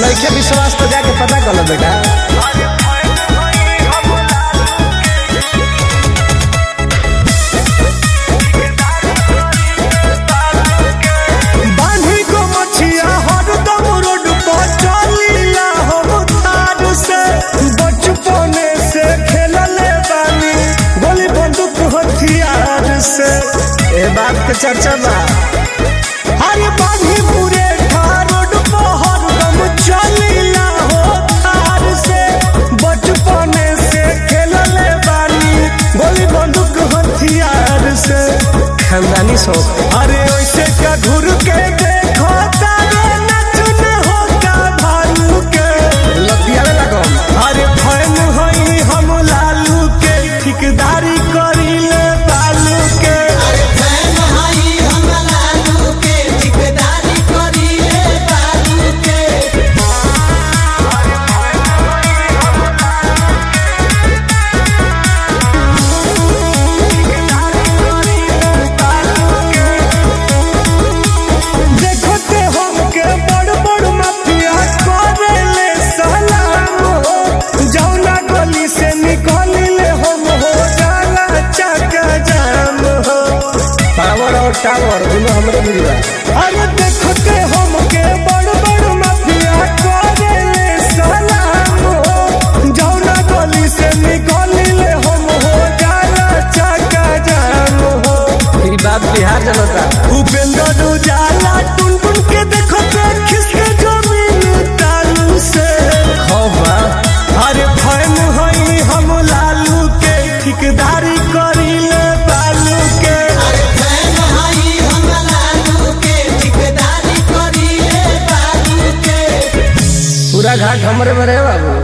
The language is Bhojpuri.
नइखे विश्वास तो जाके पता कर लो बेटा बांधी को मछिया हरदम रोड पर चलीला हम तार से बचपने से खेलले बानी गोली बंदूक हथियार से ए बात के चर्चा बा अरे बांधी पूरे ठार रोड पर हरदम चलीला हो तार से बचपने से खेलले बानी गोली बंदूक हथियार से खानदानी शौक अरे ऐसे क्या घूर के देखो तारे नचन होता भालू के लतियावे लागम अरे फैन हई हम लालू के ठिकदारी करीले बालू के देखो ते हमके बड़ बड़ माफिया करेले सलाम हो जौना गली से निकलिले हम हो जाला चका जाम हो पावर और टावर दोनों हमरे मिली बा अरे देखो ते हमके बड़ बड़ माफिया करेले सलाम हो जौना गली से निकलिले हम हो जाला चका जाम हो ई बात बिहार जनता उपेंद्र उजाला टुन टुन के देखो ते खिसके जमीन तालू से खौफ बा अरे फैन हई हम लालू के ठिकदारी करीले बालू के पूरा घाट हमरे में रहे बाबू